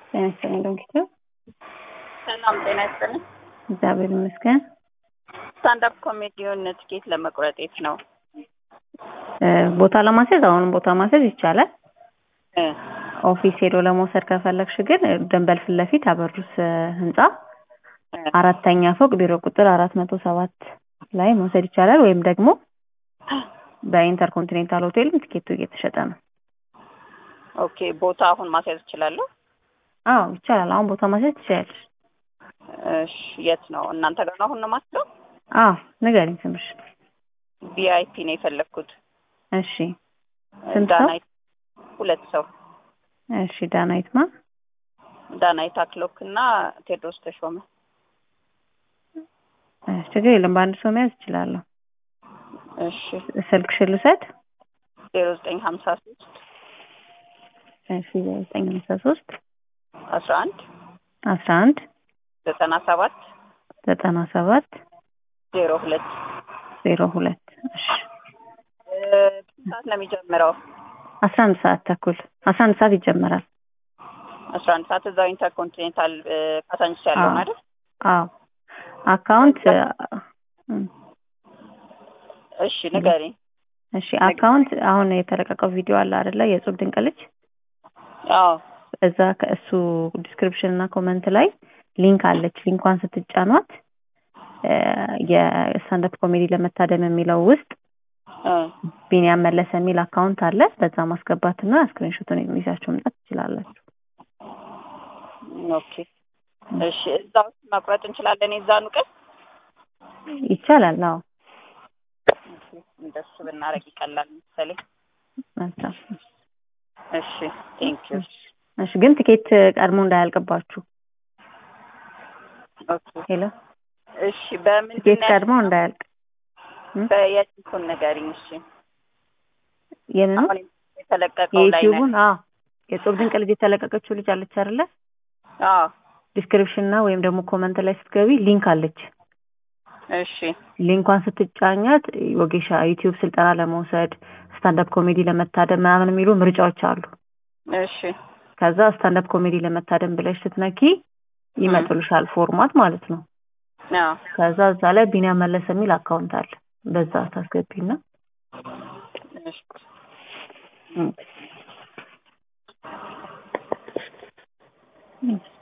ጤና ይስጥልኝ ዶክተር። ሰላም ጤና ይስጥልኝ። እግዚአብሔር ይመስገን። ስታንዳፕ ኮሜዲውን ትኬት ለመቁረጥ የት ነው? ቦታ ለማስያዝ አሁንም ቦታ ማስያዝ ይቻላል። እ ኦፊስ ሄዶ ለመውሰድ ከፈለግሽ ግን ደንበል ፊት ለፊት አበሩስ ህንጻ እ አራተኛ ፎቅ ቢሮ ቁጥር አራት መቶ ሰባት ላይ መውሰድ ይቻላል። ወይም ደግሞ በኢንተርኮንቲኔንታል ሆቴልም ትኬቱ እየተሸጠ ነው። ኦኬ ቦታ አሁን ማስያዝ እችላለሁ? አዎ ይቻላል። አሁን ቦታ ማስያዝ ትችላለሽ። እሺ የት ነው? እናንተ ጋር ነው አሁን ነው ማስያዘው? አዎ ንገሪኝ ስምሽ። ቪአይፒ ነው የፈለግኩት። እሺ ስንት ሰው? ዳናይት ሁለት ሰው እሺ ዳናይት ማ ዳናይት አክሎክ እና ቴዎድሮስ ተሾመ። እሺ ችግር የለም በአንድ ሰው መያዝ እችላለሁ። እሺ ስልክሽን ልውሰድ? ዜሮ ዘጠኝ ሀምሳ ሶስት እሺ ዘጠኝ ሃምሳ ሶስት አስራ አንድ አስራ አንድ ዘጠና ሰባት ዘጠና ሰባት ዜሮ ሁለት ዜሮ ሁለት እሺ ሰዓት ነው የሚጀምረው? አስራ አንድ ሰዓት ተኩል አስራ አንድ ሰዓት ይጀመራል። አስራ አንድ ሰዓት እዛው ኢንተርኮንቲኔንታል ካሳንቺስ ያለው አዎ። አይደል? አዎ አካውንት እም፣ እሺ ንገሪኝ። እሺ አካውንት አሁን የተለቀቀው ቪዲዮ አለ አይደለ? የጹብ ድንቅ ልጅ አዎ እዛ ከእሱ ዲስክሪፕሽን እና ኮመንት ላይ ሊንክ አለች። ሊንኳን ስትጫኗት እ የስታንዳፕ ኮሜዲ ለመታደም የሚለው ውስጥ እ ቢኒያም መለሰ የሚል አካውንት አለ። በዛ ማስገባትና ስክሪንሾቱን ይዛችሁ መምጣት ትችላላችሁ። ኦኬ እሺ እዛ ውስጥ መቁረጥ እንችላለን የዛኑ ቀን? ይቻላል። አዎ እንደሱ ብናረግ ይቀላል መሰለኝ። መልካም። እሺ ቴንክ ዩ እሺ ግን ትኬት ቀድሞ እንዳያልቅባችሁ። ኦኬ ሄሎ እሺ በምንድን ትኬት ነው ቀድሞ እንዳያልቅ እ? በየቲኩን ንገሪኝ እሺ የምኑ አሁን የተለቀቀው ላይ ነው የዩቲዩቡን? አዎ የጾም ድንቅ ልጅ የተለቀቀችው ልጅ አለች አይደለ? አዎ ዲስክሪፕሽን እና ወይም ደግሞ ኮመንት ላይ ስትገቢ ሊንክ አለች። እሺ ሊንኳን ስትጫኛት ወጌሻ ዩቲዩብ ስልጠና ለመውሰድ ስታንዳፕ ኮሜዲ ለመታደም ምናምን የሚሉ ምርጫዎች አሉ። እሺ ከዛ ስታንዳፕ ኮሜዲ ለመታደም ብለሽ ስትነኪ ይመጡልሻል ፎርማት ማለት ነው። አዎ ከዛ እዛ ላይ ቢኒያም መለሰ የሚል አካውንት አለ። በዛ ታስገቢና እሺ እ